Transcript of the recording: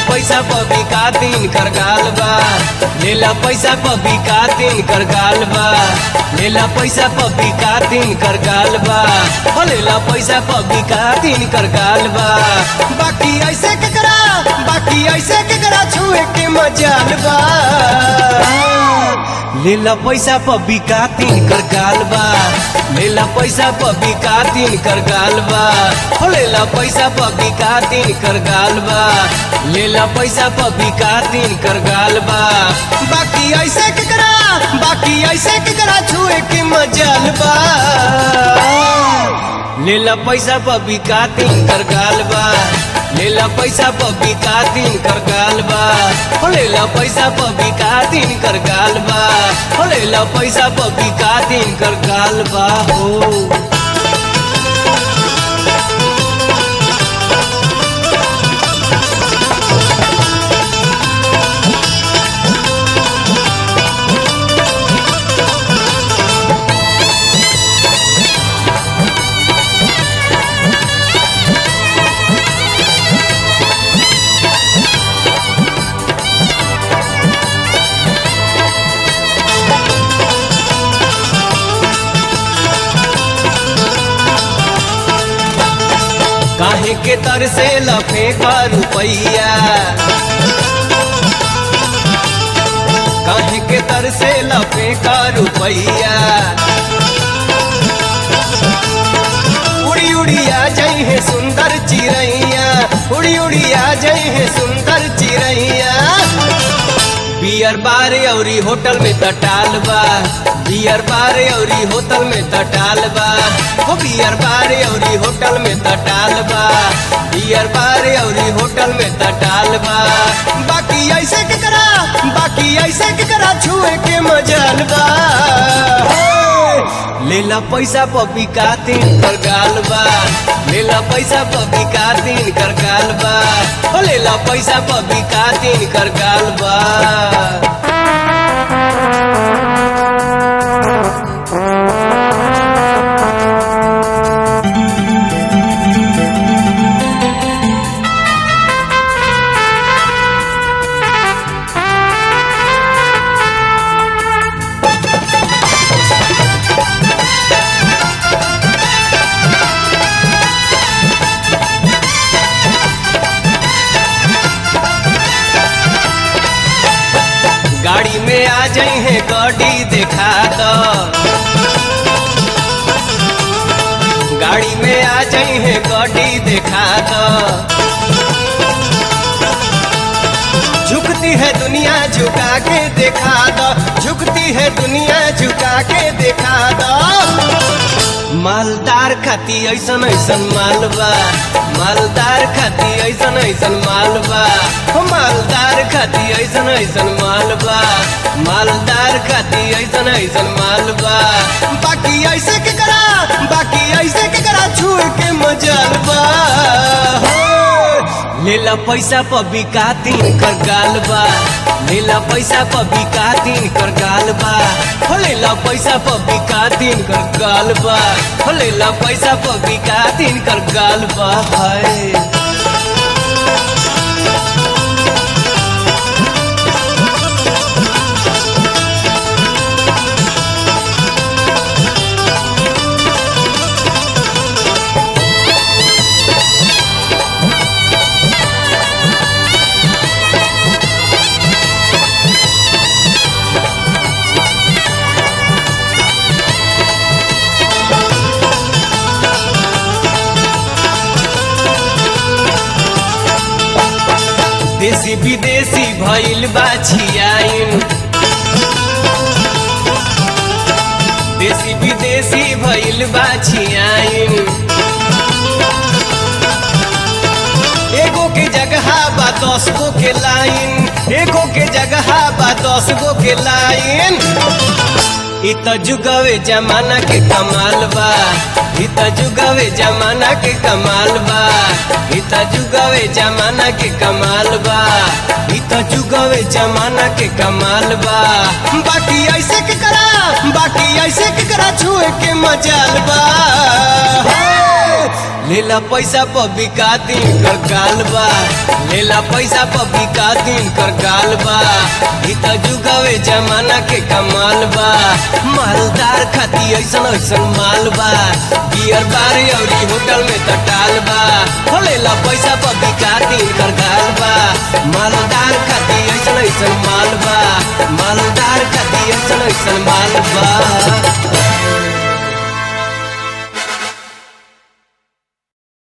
पैसा पबी का दिन कर गाल बा लेला पैसा पबी का दिन कर गाल बा लेला पैसा पबी का दिन कर गाल बा हो लेला पैसा पबी का दिन कर गाल बा बाकी ऐसे केकरा बाकी ऐसे केकरा छुए के मजाल बा लेला पैसा पबी का तीन कर गाल बा लेला पैसा पबी का तीन कर गाल बा हो लेला पैसा पबी का तीन कर गाल बा लेला पैसा पबी का तीन कर गाल बा बाकी ऐसे केकरा बाकी ऐसे केकरा छुए के मजाल बा लेला पैसा पबी का तीन कर गाल बा लेला पैसा पबी का तीन कर गाल बा हो लेला पैसा पबी का तीन कर गाल बा हो लेला पैसा पबी का तीन कर गाल बा हो काहे के तर से लफे का रुपैया काहे के तर से लफे का रुपैया उड़ी उड़ी आ जाई है सुंदर चिड़ैया उड़ी उड़ी आ जाई है सुंदर चिड़ैया बियर बार औरी होटल में तटाल बा बियर बार औरी होटल में तटाल बा हो बियर बार औरी होटल में तटाल बा बियर बार औरी होटल में तटाल बा बाकी ऐसे के करा बाकी ऐसे के करा छुए के मजाल बा लेला पैसा पपी का तीन कर गाल बा लेला पैसा पपी का तीन कर गाल बा हो लेला पैसा पपी का तीन कर गाल बा गाड़ी में आ जाई है गाड़ी देखा दो गाड़ी में आ जाई है गाड़ी देखा दो झुकती है दुनिया झुका के देखा दो झुकती है दुनिया झुका के देखा दो मालदार खाती ऐसन ऐसन मालबा मालदार खाती ऐसन ऐसन मालबा हो मालदार खाती ऐसन ऐसन मालबा मालदार खाती ऐसन ऐसन मालबा बाकी ऐसे के करा बाकी ऐसे के करा छुए के मजालबा लेला पैसा पबी का तीन कर गाल बा लेला पैसा पबी का तीन कर गाल बा हो लेला पैसा पबी का तीन कर गाल बा हो लेला पैसा पबी का तीन कर गाल बा हाय देसी विदेशी भइल बा छियाइन देसी विदेशी भइल बा छियाइन एगो के जगह बा दस गो के लाइन एगो के जगह बा दस गो के लाइन इ त जुगवे जमाना के कमाल बा इ त जुगवे जमाना के कमाल बा इ त जुगवे जमाना के कमाल बा इ त जुगवे जमाना के कमाल बा बाकी ऐसे के करा बाकी ऐसे के करा छुए के मजाल बा लेला पैसा पर बिका दिन कर गाल बा लेला पैसा पर बिका दिन कर गाल बा ई त जुगावे जमाना के कमाल बा मालदार खाती ऐसन ऐसन माल बा बियर बार औरी होटल में त टाल बा हो लेला पैसा पर बिका दिन कर गाल बा मालदार खाती ऐसन ऐसन माल बा मालदार खाती ऐसन ऐसन माल बा